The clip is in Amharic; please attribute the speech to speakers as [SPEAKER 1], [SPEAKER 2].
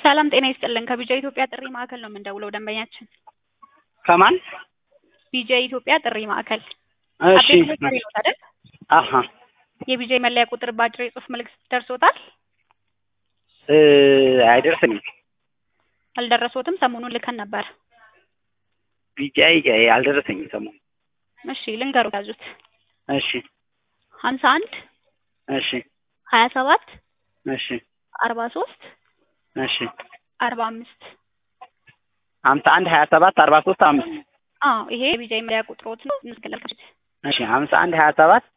[SPEAKER 1] ሰላም ጤና ይስጥልን ከቢጃ ኢትዮጵያ ጥሪ ማዕከል ነው የምንደውለው ደንበኛችን
[SPEAKER 2] ከማን
[SPEAKER 1] ቢጃ ኢትዮጵያ ጥሪ ማዕከል
[SPEAKER 2] እሺ
[SPEAKER 1] አቤት ጥሪ ነው አይደል
[SPEAKER 2] አሀ
[SPEAKER 1] የቢጃ መለያ ቁጥር በአጭር የጽሁፍ መልእክት ደርሶታል
[SPEAKER 2] እ አይደርስኝም
[SPEAKER 1] አልደረሶትም ሰሞኑን ልከን ነበር
[SPEAKER 2] ቢጫይ አልደረሰኝም ሰሞኑን
[SPEAKER 1] እሺ ልንገሩ ያዙት
[SPEAKER 2] እሺ
[SPEAKER 1] ሀምሳ አንድ
[SPEAKER 2] እሺ
[SPEAKER 1] ሀያ ሰባት
[SPEAKER 2] እሺ
[SPEAKER 1] አርባ ሶስት
[SPEAKER 2] እሺ
[SPEAKER 1] አርባ አምስት
[SPEAKER 2] ሀምሳ አንድ ሀያ ሰባት አርባ ሶስት አምስት
[SPEAKER 1] አዎ ይሄ የቢጃ መለያ ቁጥሮት ነው እንስገለል
[SPEAKER 2] እሺ ሀምሳ አንድ ሀያ ሰባት